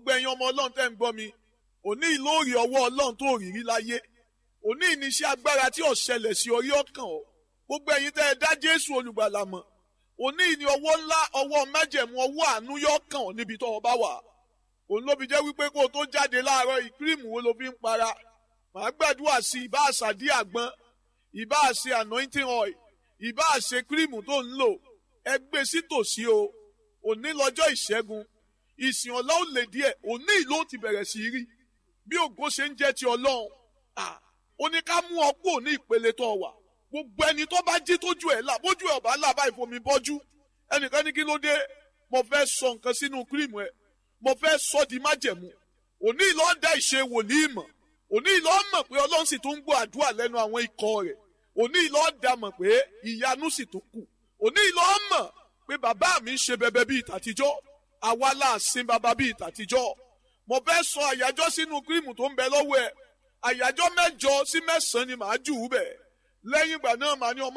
gbogbo ẹ̀yin ọmọ ọlọ́run tẹ́ ń gbọ́ mi òní ìlóòrì ọwọ́ ọlọ́run tó rí rí láyé òní ìníṣẹ́ agbára tí ò ṣẹlẹ̀ sí orí ọkàn ọ gbogbo ẹ̀yin tẹ́ ẹ dá jésù olùgbàlà mọ̀ òní ìní ọwọ́ ńlá ọwọ́ májẹ̀mú ọwọ́ àánú yọ kàn ọ́ níbi tó o bá wà òun ló fi jẹ́ wípé kó o tó jáde láàárọ̀ ìkírìmù wo ló fi ń para màá gbàdúrà sí ìbá àṣàdí àgbọn ìbá àṣe anointing oil ìbá àṣe kírìmù tó ń lò ẹ gbé sí tòsí o òní lọ́jọ́ ìṣẹ́gun ìsìn ọ̀la ò lè díẹ̀ òní ìlú ó ti bẹ̀rẹ̀ sí rí bí ògo ṣe ń jẹ́ ti ọlọ́run ó ní ká mú ọ kúrò ní ìpele tó wà gbogbo ẹni tó bá jí tójú ẹ̀ là bójú ẹ̀ ọ̀bá là bá ìfomi bọ́jú ẹnìkan ní kí ló dé mo fẹ́ sọ nǹkan sínú kírìmù ẹ̀ mo fẹ́ sọ di májẹ̀mú òní ìlú ọ̀dà ìṣe wòlíì mọ̀ òní ìlú ọ̀mọ̀ pé ọlọ́run sì tún ń gbọ́ àdúrà lẹ́nu àwọn ikọ̀ rẹ̀ òní ìlú ọ̀dà mọ̀ pé ìyanu sì tún kù òní ìlú ọ̀mọ̀ pé bàbá mi ń ṣe bẹbẹ bíi tàtijọ́ àwa là sin bàbá bíi tàtijọ́ mo fẹ́ sọ àyájọ́ sínú kírìmù tó ń bẹ lọ́wọ́ ẹ̀ àyájọ́ mẹ́jọ sí mẹ́sàn-án ni màá jù ú bẹ̀ lẹ́yìn ìgbà náà màá ní ọmọ